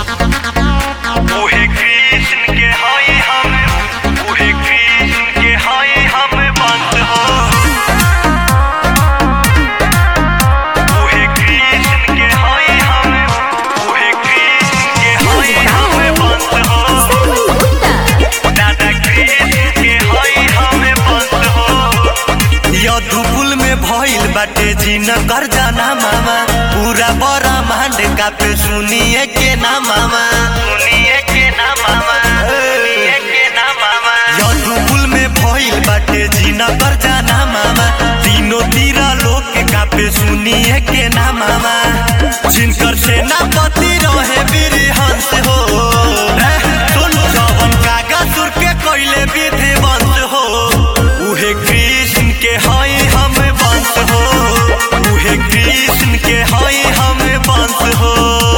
उहे कृष्ण के हई हम उहे कृष्ण के हई हम बंद हो उहे कृष्ण के हई हम उहे कृष्ण के हई हम बंद हो दादा कृष्ण के हई हम बंद हो यदुकुल में भइल बाटे जिन कर जाना मामा पूरा बड़ा मांड का पे सुनिए के ना मामा सुनिए के ना मामा सुनिए के ना मामा यदुकुल में भइल बाटे जिन कर जाना मामा तीनों तीरा लोग के का पे सुनिए के ना मामा जिनकर सेनापति रहे वीर हंस हो एह, सुन जवन कागज सुर के कोइले विधि वंश हो उहे कृष्ण के हई हम वंश हो उहे कृष्ण के हई हम वंश हो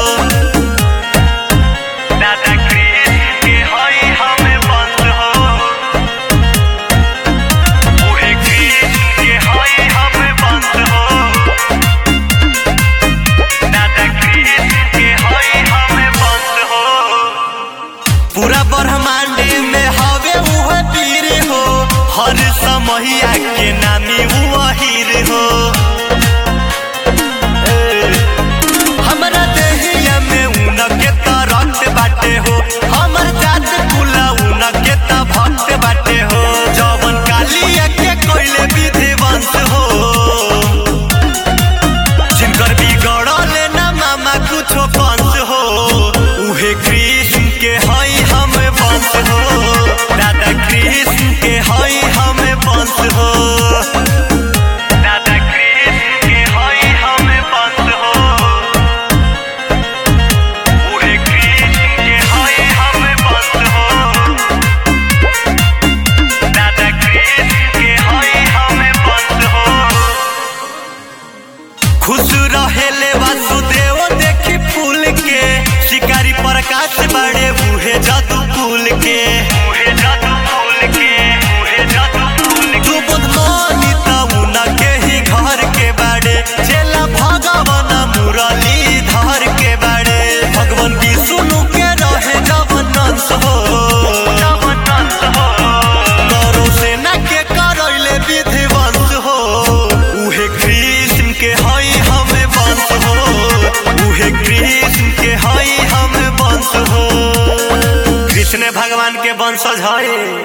दादा कृष्ण के हई हम वंश हो उहे कृष्ण के हई हम वंश हो दादा कृष्ण के हई हम वंश हो पूरा ब्रह्मांड में हवे उह पीर हो हर समहिया के नामी वहीर हो ए, हमरा देहिया में उनके त रक्त बाटे हो हमर जात कुला उनके त भक्त बाटे हो जवन कालिया के कोइले विधि वंश हो जिनकर बिगड़ल ना मामा कुछो पंच हो उहे कृष्ण के हई हम वंश हो दादा कृष्ण के हई हम वंश हो दादा कृष्ण के हई हम वंश हो उहे कृष्ण के हई हम वंश हो दादा कृष्ण के हई हम वंश हो खुश रहेले वासुदेव देखी फूल के शिकारी प्रकाश बड़े बूहे जादू फूल के बूहे जादू फूल के बूहे जादू फूल के तू बुधमानी तमुना के ही घर के बड़े चेला भगवान मुरली धर के बड़े भगवान विष्णु के रहे जवन अंश हो जवन अंश हो करो सेना के करैले विधि वंश हो उहे कृष्ण के हई हमें वंश हो उहे कृष्ण के हई हमें वंश हो कृष्ण भगवान के वंशज है